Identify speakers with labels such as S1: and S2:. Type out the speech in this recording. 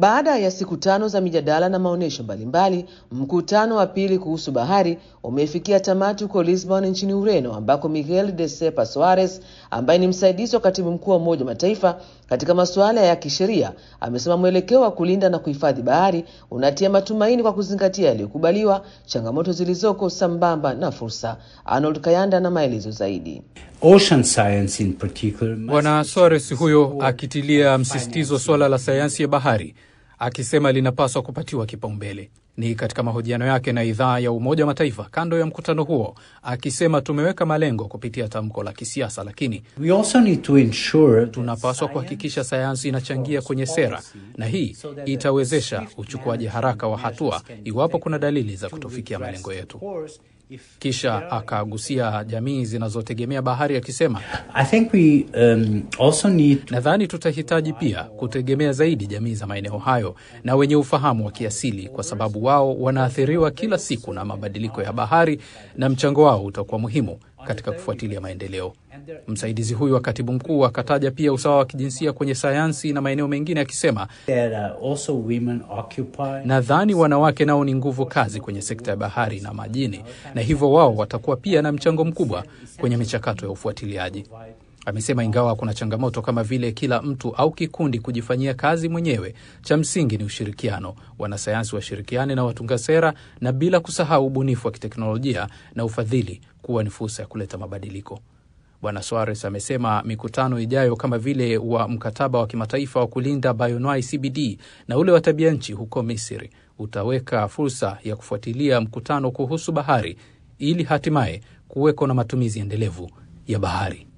S1: Baada ya siku tano za mijadala na maonyesho mbalimbali, mkutano wa pili kuhusu bahari umefikia tamati huko Lisbon nchini Ureno, ambako Miguel de Sepa Soares ambaye ni msaidizi wa katibu mkuu wa Umoja wa Mataifa katika masuala ya kisheria amesema mwelekeo wa kulinda na kuhifadhi bahari unatia matumaini kwa kuzingatia yaliyokubaliwa, changamoto zilizoko, sambamba na fursa. Arnold Kayanda na maelezo zaidi.
S2: Ocean science in particular must
S3: Bwana Soares huyo akitilia msisitizo suala la sayansi ya bahari, akisema linapaswa kupatiwa kipaumbele. Ni katika mahojiano yake na idhaa ya Umoja wa Mataifa kando ya mkutano huo, akisema tumeweka malengo kupitia tamko la kisiasa, lakini
S2: We also need to ensure that
S3: tunapaswa
S2: science
S3: kuhakikisha sayansi inachangia kwenye sera, na hii itawezesha uchukuaji haraka wa hatua iwapo kuna dalili za kutofikia malengo yetu. Kisha akagusia jamii zinazotegemea bahari akisema,
S2: I think we um, also need to
S3: nadhani tutahitaji pia kutegemea zaidi jamii za maeneo hayo na wenye ufahamu wa kiasili, kwa sababu wao wanaathiriwa kila siku na mabadiliko ya bahari na mchango wao utakuwa muhimu katika kufuatilia maendeleo. Msaidizi huyu wa katibu mkuu akataja pia usawa wa kijinsia kwenye sayansi na maeneo mengine akisema,
S2: that uh, also women occupy
S3: nadhani wanawake nao ni nguvu kazi kwenye sekta ya bahari na majini, na hivyo wao watakuwa pia na mchango mkubwa kwenye michakato ya ufuatiliaji. Amesema ingawa kuna changamoto kama vile kila mtu au kikundi kujifanyia kazi mwenyewe, cha msingi ni ushirikiano. Wanasayansi washirikiane na watunga sera, na bila kusahau ubunifu wa kiteknolojia na ufadhili kuwa ni fursa ya kuleta mabadiliko. Bwana Soares amesema mikutano ijayo kama vile wa mkataba wa kimataifa wa kulinda bioanuwai CBD na ule wa tabia nchi huko Misri utaweka fursa ya kufuatilia mkutano kuhusu bahari ili hatimaye kuweko na matumizi endelevu ya bahari.